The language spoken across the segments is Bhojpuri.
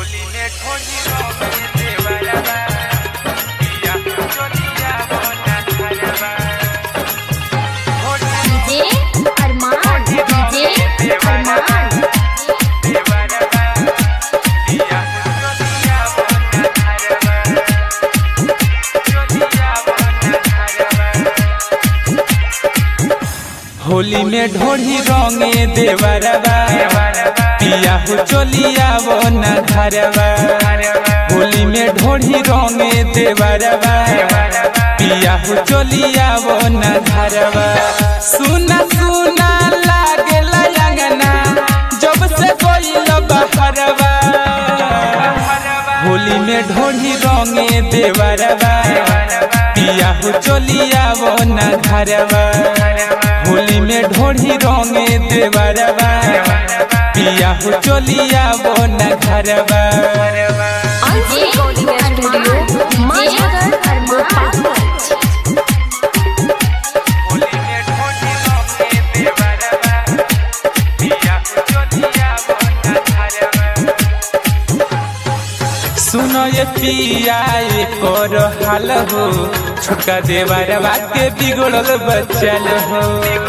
होली में ठोड़ी रंग देवरबा पिया चलिया बना घरबा होली डीजे अरमान डीजे अरमान देवरबा पिया चलिया बना घरबा चलिया बना घरबा होली में ढोढ़ी रंगे देवरबा पिया हो चलिया वो न घरबा होली में ढोढ़ी रंगे देवरबा पिया हो चलिया वो न घरबा सुना सुना लागेला अंगना जब से कोई बहरबा होली में ढोढ़ी रंगे देवरबा पिया हो चलिया वो न घरबा होली में ढोढ़ी रंगे देवरबा पिया हो चलिया वो न घरबा अंश रिकॉर्डिंग स्टूडियो माधवगढ़ गोपालगंज होली में ठोड़ी रंग देवरबा पिया चलिया बना घरबा सुनो ये पिया ये कर हाल हो छोटका देवरबा के बिगड़ल बचल हो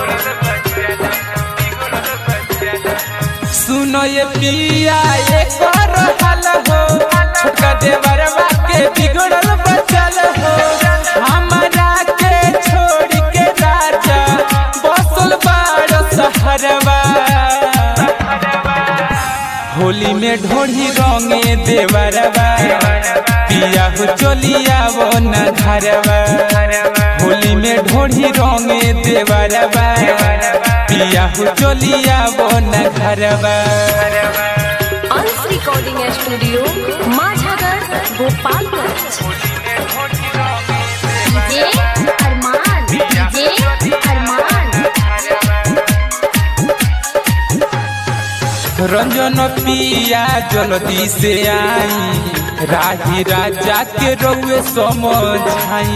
सुनो ये पिया ये कर हाल हो छोटका देवरबा के बिगड़ल बचल हो हमारा के छोड़ के राजा बसल बाड़ सहरबा होली में ढोढ़ी रंगे देवरबा पिया हो चलिया वो न घरबा होली में ढोढ़ी रंगे देवरबा पिया हो चलिया वो न घरबा Ansh recording studio Madhavgarh Gopalganj DJ Armaan DJ Armaan Ranjan पिया जल्दी से आई राही राजा के रउए समझाई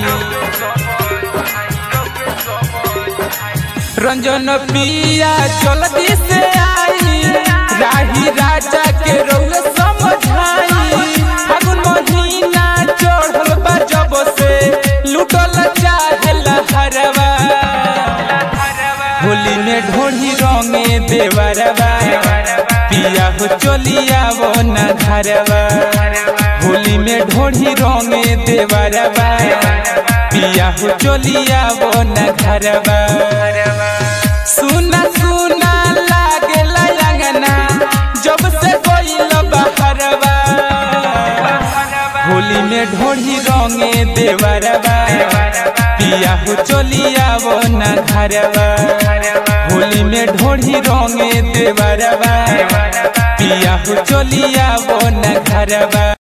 रंजन पिया जल्दी से आई राही राजा के रउए समझाई फागुन महीना चढ़ल बा जब से लुटल चाहे लहरवा होली में ढोढ़ी रंगे देवरबा पिया हो चलिया वो न घरबा होली में ढोढ़ी रंगे देवरबा पिया हो चलिया वो न घरबा सुना सुना लागेला अंगना जब से कोई बहरबा होली में ढोढ़ी रंगे देवरबा पिया हो चलिया वो न घरबा होली में ढोढ़ी रंगे देवरबा पिया हो चलिया वो न घरबा